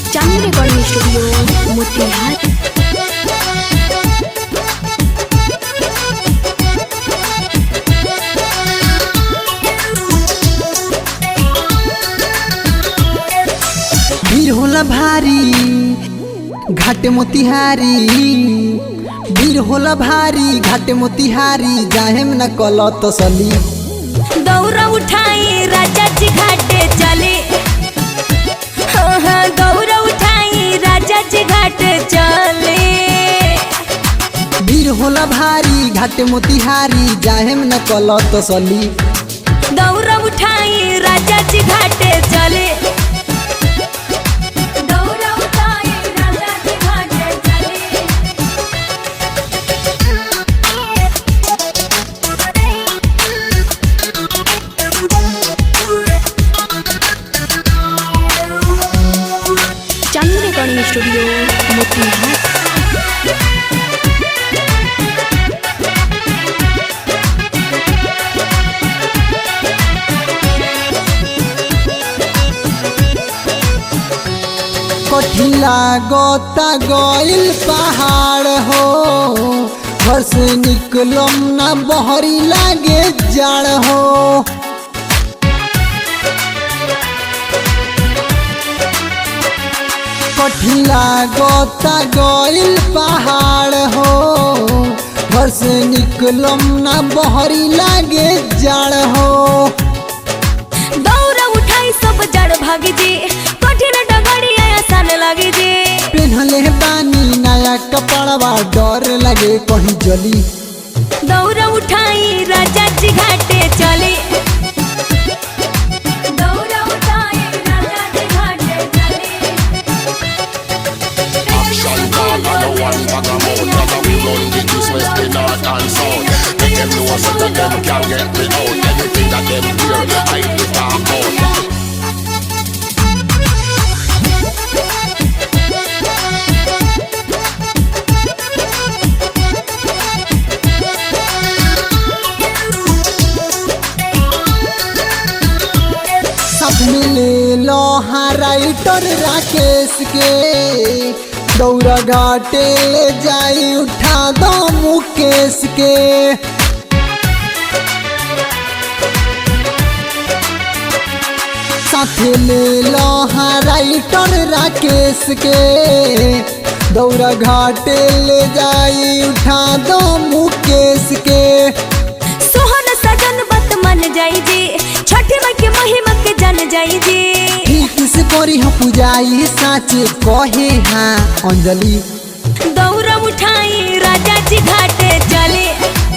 चांदी recording studio Motihari भीड़ होला भारी घाट मोतिहारी भीड़ होला भारी घाट मोतिहारी जाहेम न कल तसली दौरा उठाई राजा जी घाटे चले हाँ हाँ दौरा उठाई राजा जी घाटे चले भीड़ होला भारी घाट मोतिहारी जाहेम न कल तसली दौरा उठाई राजा जी घाटे चले दौरा उठाई राजा जी घाटे चले चांदी रिकॉर्डिंग स्टूडियो मोतिहारी कठिला गोता गइल पहाड़ हो घर से निकलम ना बहरी लागे जाड़ हो कठिला गोता गइल पहाड़ हो घर से निकलम ना बहरी लागे जाड़ हो दौरा उठाई सब जड़ भाग जी कठिन डगड़िया आसान लगे जी पेन्हले बानी नया कपड़वा डर लगे कहीं जली दौरा उठाई राजा जी घाटे चले दौरा उठाई राजा जी घाटे चले Action dog and the one bag of mouth That's how we run the east, west, the north and south Make them know so that them can get me out Anything that them hear, I will talk out सब मिले लोहा writer Rakesh के दौरा घाटे ले जाई उठा दो मुकेश के साथे ले लोहा राइटर राकेश के दौरा घाटे ले जाई उठा दो मुकेश के सोहन सजन बत मन जाई जी छठी माई के महिमा के जन जाई जी ठीक से करी हम पुजाई साचे कहे हाँ अंजलि दौरा उठाई राजा जी घाटे चले